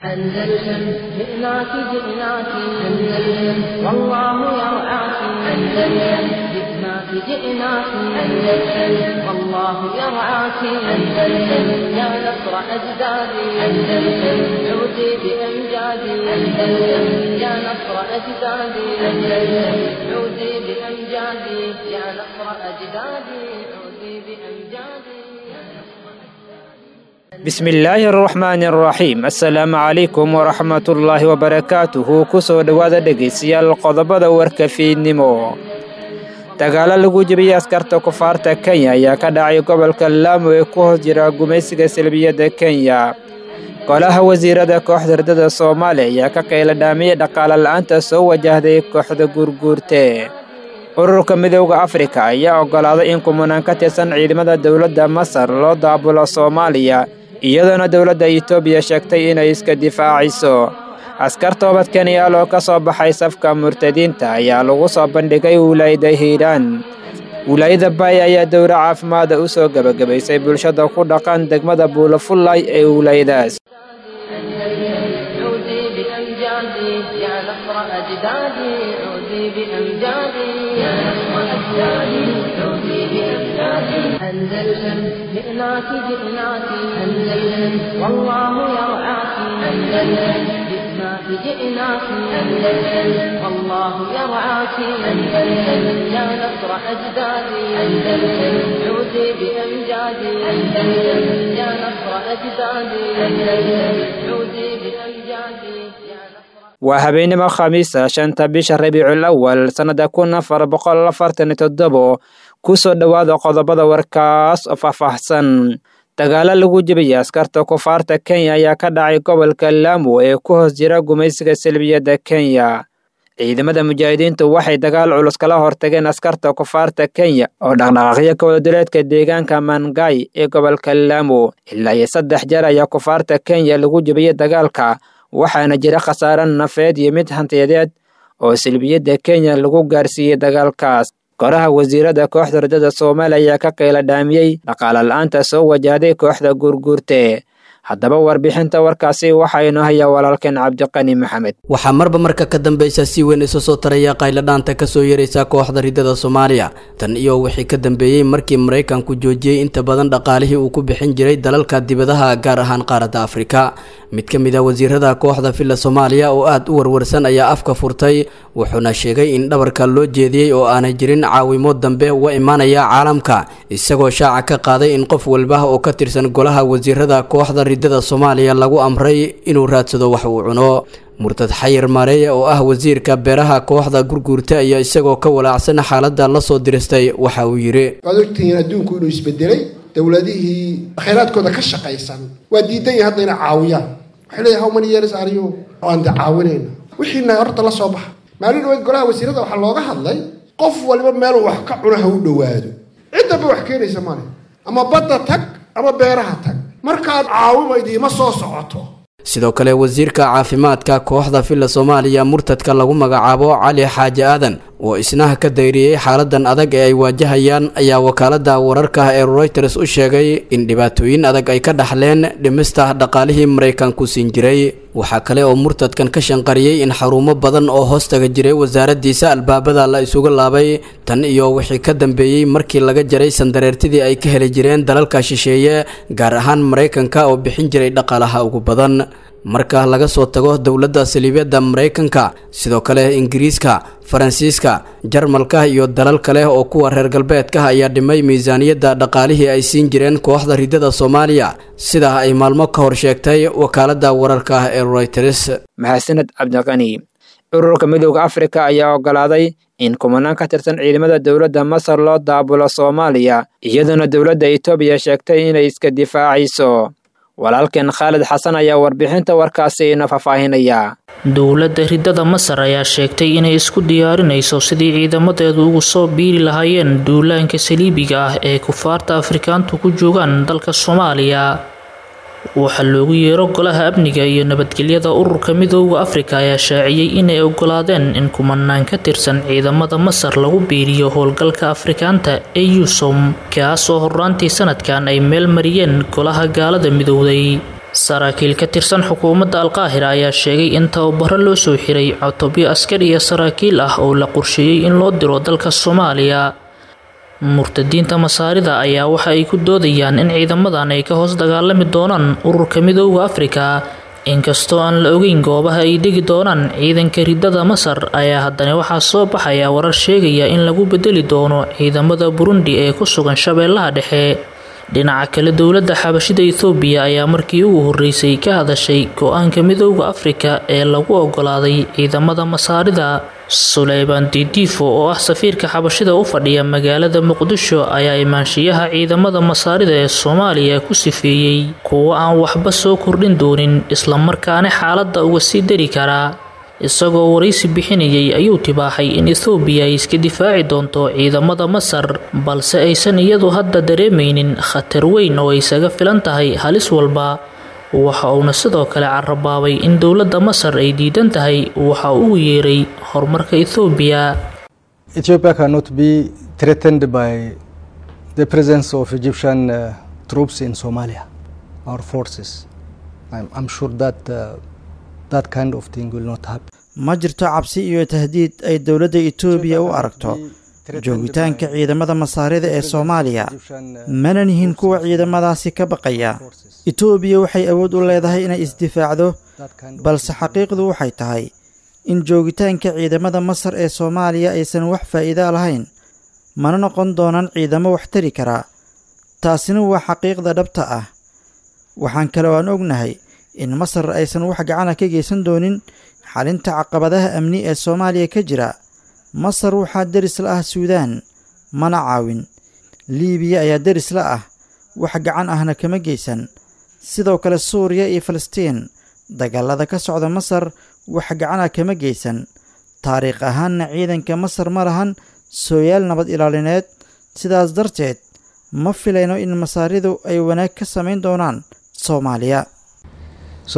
أندلسن جئناك جئناك أندلسن والله يرعاك أندلسن جئناك جئناك أندلسن والله يرعاك أندلسن يا نصر أجدادي أندلسن عودي بأمجادي أندلسن يا نصر أجدادي أندلسن عودي بأمجادي يا نصر أجدادي عودي بأمجادي bismillaahi araxmaani araxiim assalaamu calaykum waraxmatullaahi wabarakaatuhu kusoo dhowaada dhegaystayaal qodobada warka fiidnimo dagaalo lagu jebiyey askarta kufaarta kenya ayaa ka dhacay gobolka laamo ee ku hoos jira gumaysiga salbiyadda kenya golaha wasiirada kooxda herdada soomaaliya ayaa ka qayla dhaamiyey dhaqaale la-aanta soo wajahday kooxda guurguurte ururka midowda afrika ayaa oggolaaday in kumanaan ka tirsan ciidamada dowladda masar loo daabulo soomaaliya iyadoona dowladda itoobiya sheegtay inay iska difaaciso askar toobad kenyaal oo ka soo baxay safka murtadiinta ayaa lagu soo bandhigay wilaayada hiiraan wilaayada baay ayaa dowra caafimaada u soo gebagabaysay bulshada ku dhaqan degmada buulafullay ee wilaayadaas عودي بأمجادي يا نصر أجدادي عودي بأمجادي يا نصر أجدادي عودي بأمجادي أندلسن جئناك جئناك أندلسن والله يرعاك أندلسن جئناك جئناك أندلسن والله يرعاك أندلسن يا نصر أجدادي أندلسن عودي بأمجادي أندلسن يا نصر أجدادي أندلسن عودي بأمجادي يا نصر waa habeenimo khamiisa shanta bisha rabiicul awal sannada kun afar boqol afartan iyo toddobo kusoo dhowaada qodobada warkaas oo faahfaahsan dagaalo lagu jebiyey askarta kufaarta kenya ayaa ka dhacay gobolka laamo ee ku hoos jira gumaysiga salbiyadda kenya ciidamada mujaahidiintu waxay dagaal culus kala hortageen askarta kufaarta kenya oo dhaqdhaqaaqyo kawadaduleedka deegaanka mangay ee gobolka laamo ilaa iyo saddex jeer ayaa kufaarta kenya lagu jebiyey dagaalka waxaana jira khasaare nafeed iyo mid hantiyadeed oo salbiyadda kenya lagu gaarsiiyey dagaalkaas goraha wasiirada kooxda hordada soomaaliya ayaa ka qayla dhaamiyey dhaqaale la-aanta soo wajahday kooxda guurguurte haddaba warbixinta warkaasi waxaynu hayaa walaalkeen cabdiqani maxamed waxaa marba marka ka dambeysa si weyn isu soo taraya qayladhaanta kasoo yaraysa kooxda ridada soomaaliya tan iyo wixii ka dambeeyey markii maraykanku joojiyey inta badan dhaqaalihii uu ku bixin jiray dalalka dibadaha gaar ahaan qaaradda afrika mid ka mid a wasiirada kooxda villa soomaaliya oo aada u warwarsan ayaa afka furtay wuxuuna sheegay in dhabarka loo jeediyey oo aanay jirin caawimo dambe uga imaanaya caalamka isagoo shaaca ka qaaday in qof walba oo ka tirsan golaha wasiirada kooxda ridada soomaaliya lagu amray inuu raadsado wax uu cuno murtad xayir maareeye oo ah wasiirka beeraha kooxda gurguurta ayaa isagoo ka walaacsan xaaladda lasoo diristay waxa uu yidhi waad ogtihiin adduunku inuu isbedelay dowladihii khayraadkooda ka shaqaysan waa diidan yahay hadda inay caawiyaan waxay leeyahay how many years are you aan de caawinayna wixiina horta la soo baxa maalin dhaweed golaha wasiirada waxaa looga hadlay qof waliba meeluu wax ka cuno ha u dhowaado ciddaba wax keenaysa male ama badda tag ama beeraha tag markaad caawimaydi ima soo socoto sidoo kale wasiirka caafimaadka kooxda villa soomaaliya murtadka lagu magacaabo cali xaaji aadan oo isnaha ka dayriyey xaaladan adag ee ay waajahayaan ayaa wakaalada wararka ee reuters u sheegay in dhibaatooyin adag ay ka dhaxleen dhimista dhaqaalihii maraykanku siin jiray waxaa kale oo murtadkan ka shanqariyey in xarumo badan oo hoostaga jiray wasaaradiisa albaabada la isugu laabay tan iyo wixii ka dambeeyey markii laga jaray sandareertidii ay ka heli jireen dalalka shisheeye gaar ahaan maraykanka oo bixin jiray dhaqaalaha ugu badan marka laga soo tago dowladda saliibyada maraykanka sidoo kale ingiriiska faransiiska jarmalka iyo dalal kale oo kuwa reer galbeedka ayaa dhimay miisaaniyadda dhaqaalihii ay siin jireen kooxda ridada soomaaliya sidaa ay maalmo ka hor sheegtay wakaalada wararka ee reuters mahadsaned cabdiqani ururka midowda afrika ayaa oggolaaday in kumanaan ka tirsan ciidamada dowladda masar loo daabulo soomaaliya iyadoona dowladda itoobiya sheegtay inay iska difaacayso walaalkeen khaalid xasan ayaa warbixinta warkaasi ina faahfaahinaya dowladda ridada masar ayaa sheegtay inay isku diyaarinayso sidii ciidamadeedu ugu soo biiri lahaayeen duulaanka saliibiga ah ee kufaarta afrikaantu ku joogaan dalka soomaaliya waxaa loogu yeero golaha amniga iyo nabadgelyada ururka midooda afrika ayaa shaaciyey inay ogolaadeen in kumanaan ka tirsan ciidamada masar lagu biiriyo howlgalka afrikaanta ee yusom kaas oo horraantii sanadkan ay meel mariyeen golaha gaalada midowday saraakiil ka tirsan xukuumadda alqaahira ayaa sheegay in tababaro loo soo xiray cutubyo askari iyo saraakiil ah oo la qorsheeyey in loo diro dalka soomaaliya murtadiinta masaarida ayaa waxa ay ku doodayaan in ciidamadan ay ka hoos dagaalami doonaan ururka midooda afrika inkastoo aan la ogeyn goobaha ay degi doonaan ciidanka ridada masar ayaa haddana waxaa soo baxaya warar sheegaya in lagu bedeli doono ciidamada burundi ee ku sugan shabeellaha dhexe dhinaca kale dowladda xabashida ethoobiya ayaa markii ugu horreysay ka hadashay go-aanka midooda afrika ee lagu ogolaaday ciidamada masaarida suleyban didiifo oo ah safiirka xabashida u fadhiya magaalada muqdisho ayaa imaanshiyaha ciidamada masaarida ee soomaaliya ku sifeeyey kuwo aan waxba soo kordhin doonin islamarkaana xaaladda uga sii dari karaa isagoo waraysi bixinayay ayuu tibaaxay in ethoobiya ay iska difaaci doonto ciidamada masar balse aysan iyadu hadda dareemaynin khatar weyn oo ay isaga filan tahay halis walba waxa uuna sidoo kale carabaabay in dowladda masar ay diidan tahay waxa uu yeeray horumarka ethoobiya Ethiopia cannot be threatened by the presence of Egyptian uh, troops in Somalia, our forces. I'm, I'm sure that uh, that kind of thing will not happen. ma jirto cabsi iyo tahdiid ay dowladda etoobiya u aragto joogitaanka ciidamada masaarida ee soomaaliya mana nihin kuwa ciidamadaasi ka baqaya etoobiya waxay awood u leedahay inay isdifaacdo balse xaqiiqdu waxay tahay in joogitaanka ciidamada masar ee soomaaliya aysan wax faa'iida lahayn mana noqon doonaan ciidamo wax tari karaa taasina waa xaqiiqda dhabta ah waxaan kale oo aan ognahay in masar aysan wax gacana ka geysan doonin xalinta caqabadaha amni ee soomaaliya ka jira masar waxaa deris la ah suudaan mana caawin liibiya ayaa deris la ah wax gacan ahna kama geysan sidoo kale suuriya iyo falastiin dagaalada ka socda masar wax gacana kama geysan taariikh ahaanna ciidanka masar ma lahan sooyaal nabad ilaalineed sidaas darteed ma filayno in masaaridu ay wanaag ka samayn doonaan soomaaliya So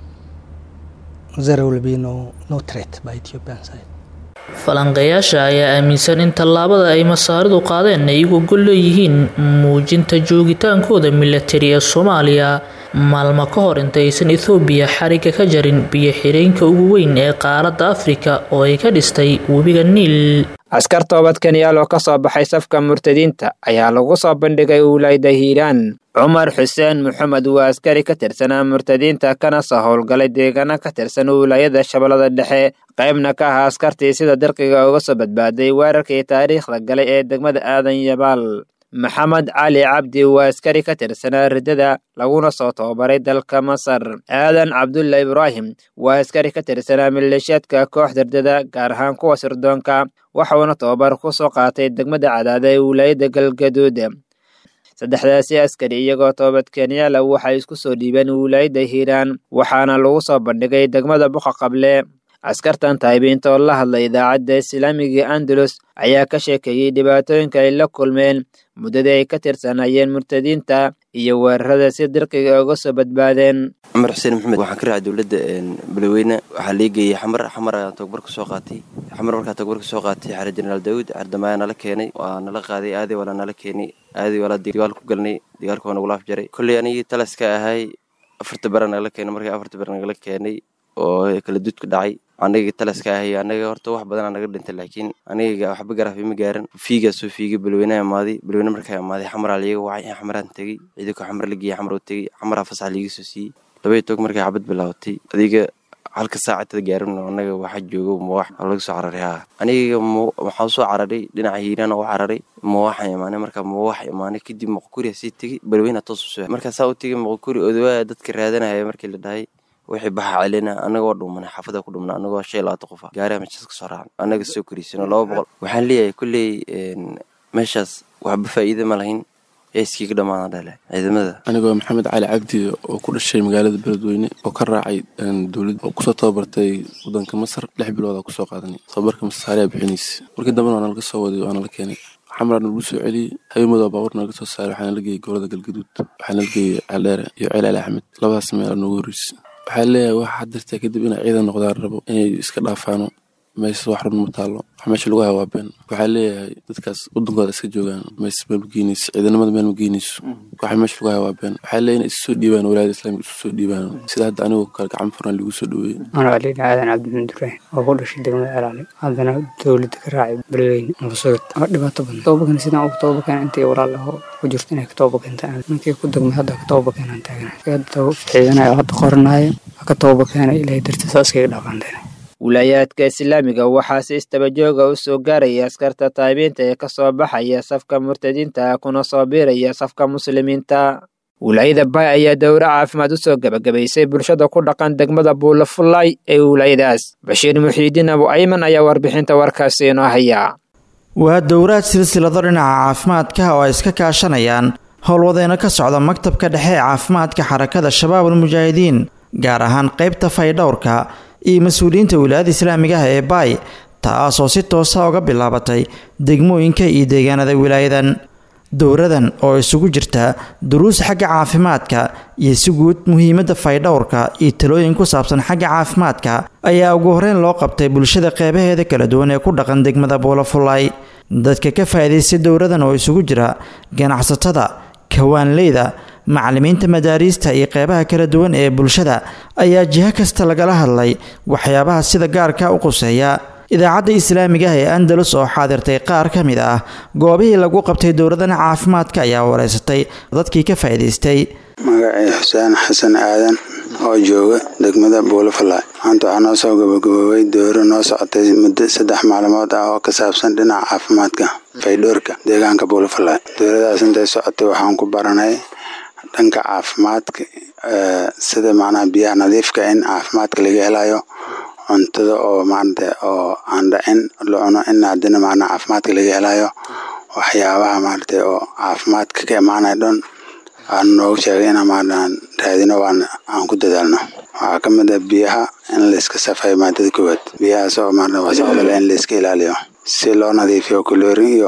there will be no, no threat by Ethiopian side. falanqeeyaasha ayaa aaminsan in tallaabada ay masaaridu qaadeen ay uga gol leeyihiin muujinta joogitaankooda milatari ee soomaaliya maalmo ka hor intaysan ethoobiya xariga ka jarin biyo xireenka ugu weyn ee qaaradda afrika oo ay ka dhistay webiga niil askar toobadkanyaal oo ka soo baxay safka murtadiinta ayaa lagu soo bandhigay ulayda hiiraan cumar xuseen maxamed waa askari ka tirsanaa murtadiinta kana soo howlgalay deegaano ka tirsan wilaayada shabeellada dhexe qaybna ka ahaa askartii sida dirqiga uga soo badbaaday weerarkii taariikhda galay ee degmada aadan yabaal maxamed cali cabdi waa askari ka tirsanaa riddada laguna soo tababaray dalka masar aadan cabdulla ibraahim waa askari ka tirsanaa maleeshiyaadka kooxda riddada gaar ahaan kuwa sirdoonka waxuuna tababar ku soo qaatay degmada cadaada ee wilaayada galgaduud saddexdaasi askari iyagoo toobadkeenyaala waxay isku soo dhiibeen wilaayada hiiraan waxaana lagu soo bandhigay degmada buqa qable askartan taabiinta oo la hadlay idaacadda islaamiga andalus ayaa ka sheekeeyey dhibaatooyinka ay la kulmeen muddadii ay ka tirsanayeen murtadiinta iyo weerarada si dirqiga uga soo badbaadeen cumar xuseen maxamed waxaan ka raacay dowladda balweyne waxaa lii geeyey xamar xamar ayaan tababar ka soo qaatay xamar markaa tababar ka soo qaatay xare jenaraal daawud cardamaayaa nala keenay waa nala qaaday aadii walaa nala keenay aadii walaa dagaal ku galnay dagaalka waa nagula afjaray kolley anigii talaska ahay afarta bara nagala keenay markii afarta bara nagala keenay oo kala dudka dhacay aniga talaska ahay anaga horta wax badanaa naga dhintay laakiin aniga waxba garaafi ma gaaran fiigaa soo fiigay balweynaha imaaday balweyne markaa imaaday xamaraa liiga wacay in xamaraan tegey ciidanka xamar la geeyey xamar u tegey xamaraa fasax liiga soo siiyey labay toog markay xabad bilaabatay adiga halka saacadada gaarin anaga waxaa joogo mawaax laga soo cararay haa aniga waxaan soo cararay dhinaca hiiraan u cararay mawaaxan imaanay markaa mawaax imaanay kadib moqokuriya sii tegey balweyna toos usoo markaa saa u tegey moqokuri odawaa dadka raadanaya markii la dhahay wixii baxa celina anagoo dhumanay xaafada ku dhumna anagoo shan iyo labaatan qofa gaariha meeshaas ka soo raacna anaga soo koriisano laba boqol waxaan leeyahay kulley meeshaas waxba faa'iida ma lahayn ee iskiiga dhammaana dhale ciidamada anigoo maxamed cali cabdi oo ku dhashay magaalada beledweyne oo ka raacay dowlad oo kusoo tababartay wadanka masar lix bilood aa kusoo qaadanay tababarka masaariyaa bixinaysa markii dambena waa nalaga soo waday waa nala keenay xamraa nagu soo celiyey habeenmada baabuur naga soo saaray waxaa nala geeyey gobolada galgaduud waxaa nala geeyey caldheere iyo ceel ali axmed labadaas meel noogu horreysay waxaa leeyahay waxa dirtaa kadib inay ciidan noqdaan rabo inay iska dhaafaano meesha wax run ma taalo wax meesha lagu hayo waa been waxaa leeyahay dadkaas wadankooda iska joogaan mees meel ma geynayso ciidanimada meel ma geynayso waxa meesha lagu hayo waa been waxaa leeyahay inay isu soo dhiibaan walaayada islaamika isu soo dhiibaan sida hadda anigu kale gacan furan lagu soo dhaweeyey anaa aliina aadan cabdimin duraan oo ku dhashay degmada celaali haddana dowladda ka raacay beledweyne nabasugad waa dhibaato badan toobakan sidaan ugu toobakan intii walaal ahoo ku jirto inay ka toobakentaan ninkii ku degmay hadda ka toobakenaan taagana hadda ciidanayo hadda qoranaayo ka toobakeena ilaahay dartiisa iskaga dhaqaanteen wilaayaadka islaamiga waxaa si istabajooga u soo gaaraya askarta taabiinta ee kasoo baxaya safka murtadiinta kuna soo biiraya safka muslimiinta wilaayada bay ayaa dowro caafimaad u soo gebagabaysay bulshada ku dhaqan degmada buulafulay ee wilaayadaas bashiir muxiidiin abu ayman ayaa warbixinta warkaasi inoo haya waa dowraad silsilado dhinaca caafimaadka oo ay iska kaashanayaan howlwadeeno ka socda maktabka dhexe ee caafimaadka xarakada shabaabul mujaahidiin gaar ahaan qaybta faydhowrka iyo mas-uuliyiinta wilaayada islaamiga ah ee baay taasoo si toosa uga bilaabatay degmooyinka iyo deegaanada wilaayadan dowradan oo isugu jirta duruus xagga caafimaadka iyo si guud muhiimadda faydhowrka iyo talooyin ku saabsan xagga caafimaadka ayaa ugu horeyn loo qabtay bulshada qeybaheeda kala duwan ee ku dhaqan degmada buulafulay dadka ka faa'iidaystay dowradan oo isugu jira ganacsatada kawaanleyda macallimiinta madaariista iyo qeybaha kala duwan ee bulshada ayaa jiho kasta lagala hadlay waxyaabaha sida gaarka u quseeya idaacadda islaamiga ah ee andalus oo xaadirtay qaar ka mid ah goobihii lagu qabtay dowladan caafimaadka ayaa wareysatay dadkii ka faa'iidaystay magacii xuseen xasan aadan oo jooga degmada buulafalay maanta waxaa noo soo gabagaboobay dowro noo socotay muddo saddex maalmood ah oo ka saabsan dhinaca caafimaadka faydhoorka deegaanka buulafalay dowladaas intay socotay waxaan ku baranay dhanka caafimaadka sida macnaha biyaha nadiifka in caafimaadka laga helayo cuntada oo maarata oo aan dhacin la cuno in haddana macnaha caafimaadka laga helayo waxyaabaha maarata oo caafimaadka ka imaanaya dhan aan noogu sheegay inaan maarata raadino waan aan ku dadaalno waxaa ka mid ah biyaha in layska safayo maadada koowaad biyahaas oo maarata wasaqda leh in layska ilaaliyo si loo nadiifiyo kuloorin iyo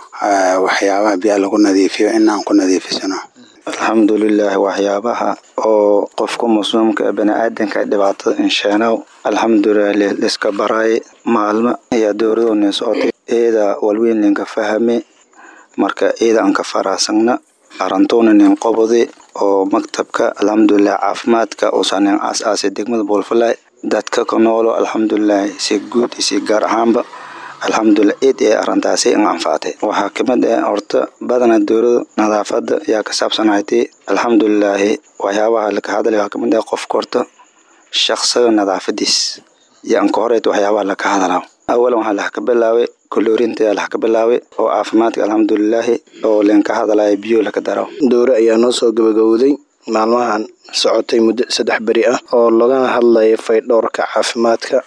waxyaabaha biyaha lagu nadiifiyo in aan ku nadiifisano alxamdulilaah waxyaabaha oo qofka muslimka ee baniaadanka dhibaatada insheenow alxamdulilah liska baraay maalmo ayaa dowladoonin socotay eeda walweynlinka fahame marka eeda aan ka faraasagna arantuunanin qobodi oo maktabka alxamdulilah caafimaadka uusanin aas-aasay degmada buulfalay dadka ka noolo alxamdulilah si guud iyo si gaar ahaanba alxamdulilah eed ee arintaasi in anfaatay waxaa kamid ah horta badana dowlada nadaafada ayaa ka saabsanaytay alxamdulilaahi waxyaabaha laka hadlay waxaa kamid ah qofka horta shaqsiga nadaafadiis iyo anka horeet waxyaabaha laka hadlaa awalan waxaa lax ka bilaabay koloorinta ayaa lax ka bilaabay oo caafimaadka alxamdulilaahi oo lenka hadlaya biyo laka daro dowre ayaa noo soo gabagowday maalmahan socotay muddo saddex beri ah oo lagana hadlaya faydhowrka caafimaadka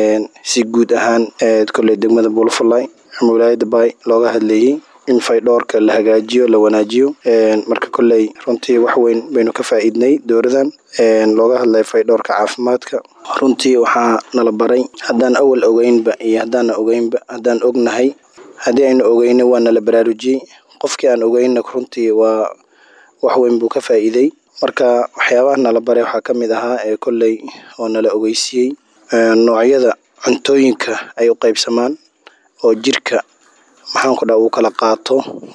si guud ahaan koley degmada buulafalay ama wilaayada baay looga hadlayey in faydhowrka la hagaajiyo la wanaajiyo marka koley runtii wax weyn baynu ka faa'iidnay dowladan looga hadlaya faydhowrka caafimaadka runtii waxaa nala baray haddaan awal ogeynba iyo haddaana ogeynba haddaan ognahay haddii aynu ogeyna waa nala baraarujiyey qofkii aan ogeynna runtii waa wax weyn buu ka faa'iiday marka waxyaabaha nala baray waxaa ka mid ahaa ee kolley oo nala ogeysiiyey noocyada cuntooyinka ay u qaybsamaan oo jirka maxaanku dhaa uu kala qaato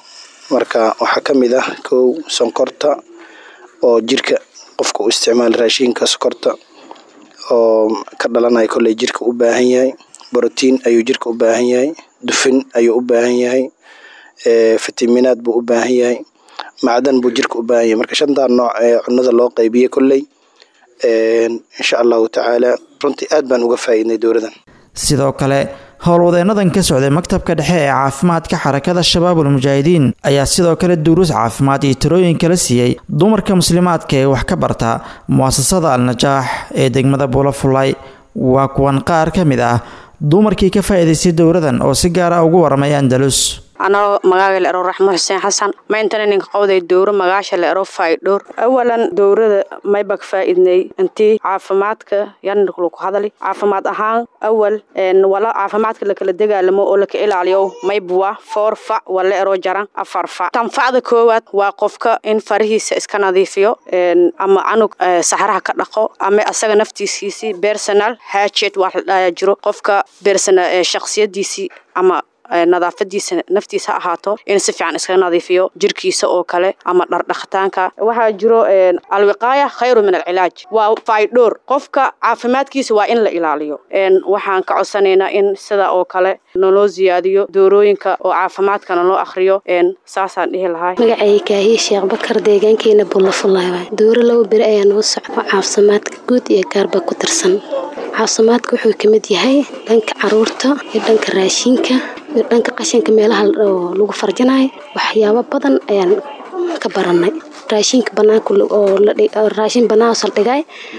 marka waxaa ka mid ah kow sonkorta oo jirka qofka u isticmaala raashinka sokorta oo ka dhalanaya kolley jirka u baahan yahay brotiin ayuu jirka u baahan yahay dufin ayuu u baahan yahay fitaminaad buu u baahan yahay macdan buu jirka u baahan yahay marka shantaa nooc ee cunada loo qaybiyey kolley insha allahu tacaala runtii aad baan uga faa'iidnay dowladan sidoo kale howlwadeenadan ka socday maktabka dhexe ee caafimaadka xarakada shabaabul mujaahidiin ayaa sidoo kale duruus caafimaad iyo tirooyin kala siiyey dumarka muslimaadka ee wax ka barta mu'asasada al-najaax ee degmada buulafulay waa kuwan qaar ka mid ah dumarkii ka faa'iidaystay dowladan oo si gaara ugu waramay andalus anoo magaaga la ero raxmo xuseen xasan maintana ninka qowday dowro magaasha la ero faydhowr awalan dowrada maybak faa'iidnay intii caafimaadka yanlaku hadali caafimaad ahaan awal wala caafimaadka lakala dagaalamo oo laka ilaaliyo maybuwa foor fac wala ero jaran afar fac tanfacda koowaad waa qofka in farihiisa iska nadiifiyo ama canug saxraha ka dhaqo ama asaga naftiisiisii personal hajed wax la dhaya jiro qofka shaksiyadiisii ama nadaafadiisa naftiisa ha ahaato in si fiican iskaga nadiifiyo jirkiisa oo kale ama dhardhaqitaanka waxaa jiro alwiqaaya khayru min alcilaaj waa faydhoor qofka caafimaadkiisa waa in la ilaaliyo waxaan ka codsanaynaa in sida oo kale naloo siyaadiyo doorooyinka oo caafimaadkana loo akriyo saasaan dhihi lahay magacay kaahiye sheekh bakar deegaankeena bullafulay waay dooro laba beri ayaa noo socda caafimaadka guud iyo gaarba ku tirsan caafimaadka wuxuu ka mid yahay dhanka caruurta iyo dhanka raashinka iyo dhanka qashinka meelaha lagu farjinayo waxyaabo badan ayaan ka baranay raashinka banaanka oo raashin banaanka saldhigay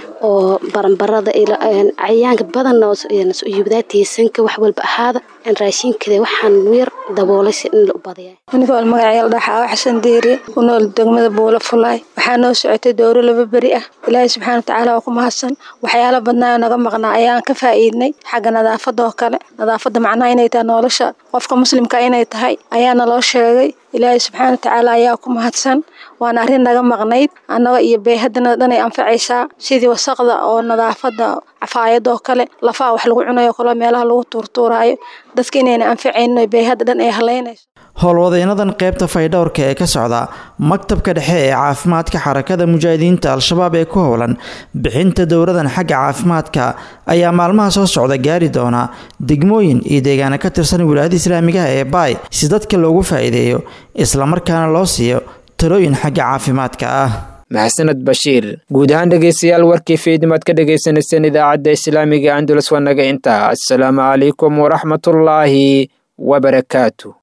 oo baranbarada cayayaanka badan yubdaatiysanka wax walba ahaada in raashinkada waxaan yar daboolay si in la u badaya anigoo magacayal dhaxaawa xasan deeri ku nool degmada buula fulaay waxaa noo socotay dowro laba beri ah ilaahay subxaana watacaala waa ku mahadsan waxyaalo badnaayo naga maqnaa ayaan ka faa'iidnay xagga nadaafada oo kale nadaafada macnaha inay tahay nolosha qofka muslimka inay tahay ayaana loo sheegay ilaahay subxaana watacaala ayaa ku mahadsan waana arrin naga maqnayd annaga iyo beehadana dhanay anfacaysaa sidii wasaqda oo nadaafada cafaayadoo kale lafaha wax lagu cunayo kale meelaha lagu tuurtuuraayo dadka inayna anfacaynin beehada dhan ay halaynayso howlwadeenadan qaybta faydhowrka ee ka socda maktabka dhexe ee caafimaadka xarakada mujaahidiinta al-shabaab ee ku howlan bixinta dowradan xagga caafimaadka ayaa maalmaha soo socda gaari doona degmooyin iyo deegaana ka tirsan wilaayada islaamigaha ee baay si dadka loogu faa'iideeyo islamarkaana loo siiyo talooyin xagga caafimaadka ah maxsaned bashiir guud ahaan dhegeystayaal warkii fiidnimaad ka dhagaysanayseen idaacadda islaamiga andulus waa naga intaa assalaamu calaykum waraxmatullaahi wabarakaatu